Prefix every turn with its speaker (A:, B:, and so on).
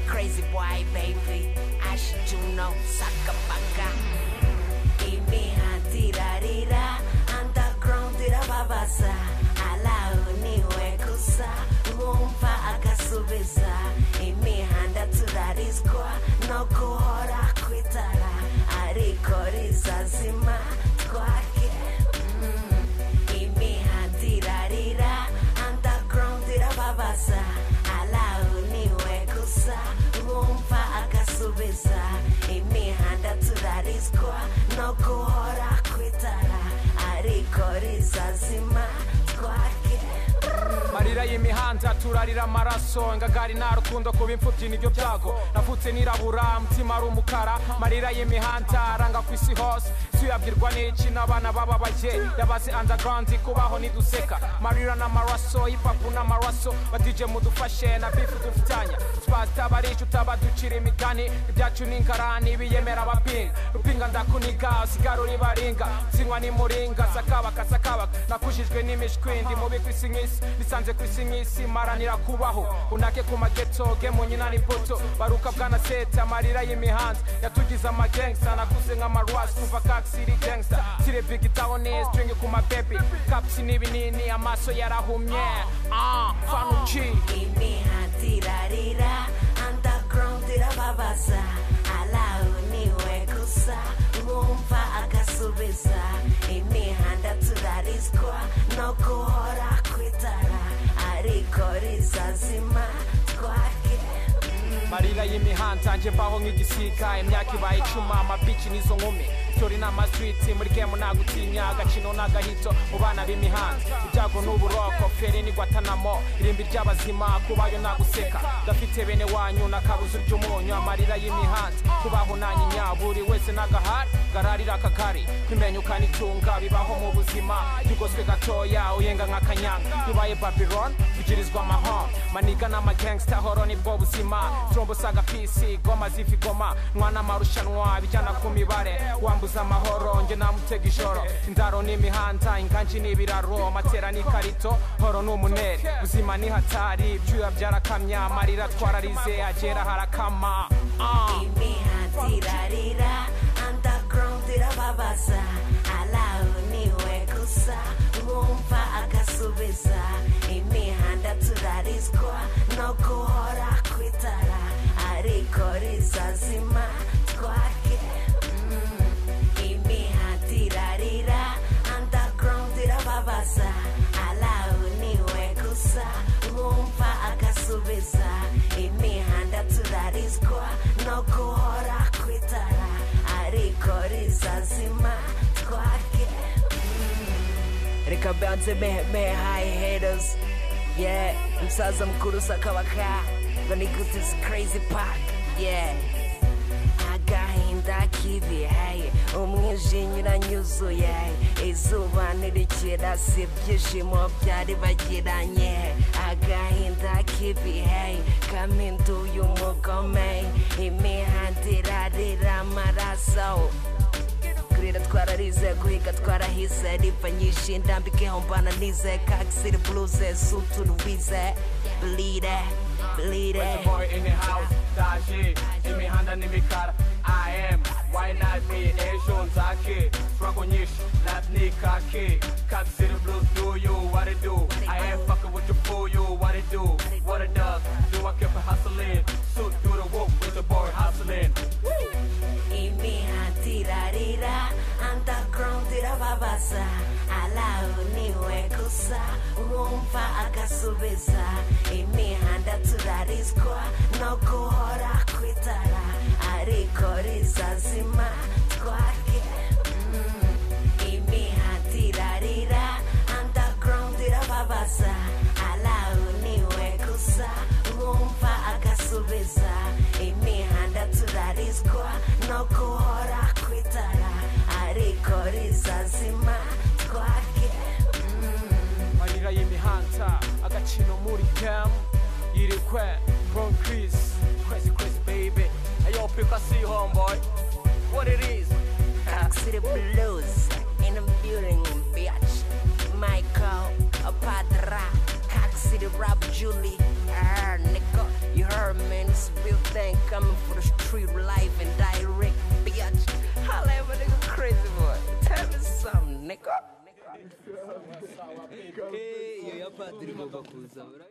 A: Crazy boy, baby. Acho que you know. Saca pra cá. E me atirarira. Underground, tira pra vazar. Ala uniwe kusa. Umpa akasubiza. E me handa turarizwa. No kuhora kwitara. Ariko rizazima. Twake. Mm. E me atirarira. Underground, tira pra vazar. Ala uniwe kusa. Umpa akasubiza. E me handa turarizwa. No kuhora kwitara. Ariko rizazima. Twake.
B: marira y'imihanda turarira amaraso ingagari nta rukundo kuba imfubyi nibyo byago navutse nirabura mutima ari umukara marira y'imihanda aranga ku isi hose tuyabwirwa n'iki n'abana bababaye yabaze underground kubaho niduseka marira n'amaraso hipapu n'amaraso badije mudufashe na bifu dufitanya twasitaba ari utaba ducira imigani ibyacu n'inkarani biyemera abapinga rupinga ndakuniga usigara uri baringa sinywa ni muringa sakabaka sakabaka nakujijwe n'imishwi ndi mubi ku isi nk'isi bisanze ku isi nk'isi maranira kubaho unake ku mageto gemu nyina ni poto baruka bwana seta amarira y'imihanda yatugize amagangsta nakuze nk'amarwasi kuva kaksiri gangsta sire big town string ku mabebi kapsi n'ibinini amaso yarahumye ah fanuci
A: imihatirarira underground irababaza alawuniwe gusa wumva agasubiza imihanda turarizwa no guhora kwitara ariko rizazima twake
B: marira y'imihanda nje mbaho nk'igisika imyaka ibaye icuma amabici n'izo nkumi tori ni amaswiti muri gemu nagutinya agacino n'agahito mu bana b'imihanda ibyago n'uburoko feri n'igwatanamo irimbi ry'abazima kubayo naguseka ndafite bene wanyu n'akabuze ry'umunyu amarira y'imihanda kubaho nanyinya buri wese n'agahari gararira akagari kwimenyuka n'itunga bibaho mu buzima yugoswe gatoya uyenga nk'akanyanga bibaye babylon tugirizwa amahoro maniga n'amagangsta horo nibwo buzima trombo saga pisi goma zifi goma mwana marushanwa bijyana ku mibare wambuza amahoro nge namutega ijoro indaro n'imihanda inganji n'ibiraro amatera n'ikarito horo n'umuneri buzima ni hatari ibyuya byarakamya amarira twararize agera harakama ah.
A: imihatirarira underground irababaza alawuniwe gusa wumva agasubiza imihanda turarizwa no guhora kwitara ariko rizazima twake Mm. imihatirarira underground irababaza alawuniwe gusa wumva agasubiza imihanda turarizwa no guhora kwitara ariko rizazima twake reka banze mehe hayi haters yeah msaza mkuru sakabaka ngo nigute crazy park yeah agahinda k'ibihaye umwijinyo uranyuzuye izuba ntirikirasa ibyishimo byaribagiranye agahinda k'ibihe kampinduye umugome imihanda irarira amaraso kurira twararize guhiga twarahize riva nyinshi ndambikeho mbananize kakisiri buruze sutu rubize burire burire
C: Where's the boy in the house? Dashi, imihanda n'imikara I am, why not me? Ejo nzake, struggle nyinshi, not nikake Cock City Blues, do you, what it do? I am fucking with your fool, you, what it do? What it does, do I keep it hustling? Suit through the wolf with the boy hustling
A: imihatirarira underground irababaza alawuniwe gusa wumva agasubiza imihanda turarizwa no guhora kwitara ariko rizazima twake Mm. imihatirarira underground irababaza alawuniwe gusa wumva agasubiza imihanda turarizwa no guhora kwitara ariko rizazima twake
B: marira y'imihanda agacino muri gemu yirikwe bron kirisi
C: Crazy, crazy baby Ayo, pick a see homeboy What it is?
A: City Blues in a building bitch Michael Padra Julie. Ah, nigga, you heard, man, it's a real thing coming for the street life and direct, bitch. Holla at my nigga crazy boy. Tell me something, nigga.
D: iyo ya padiri igomba kuza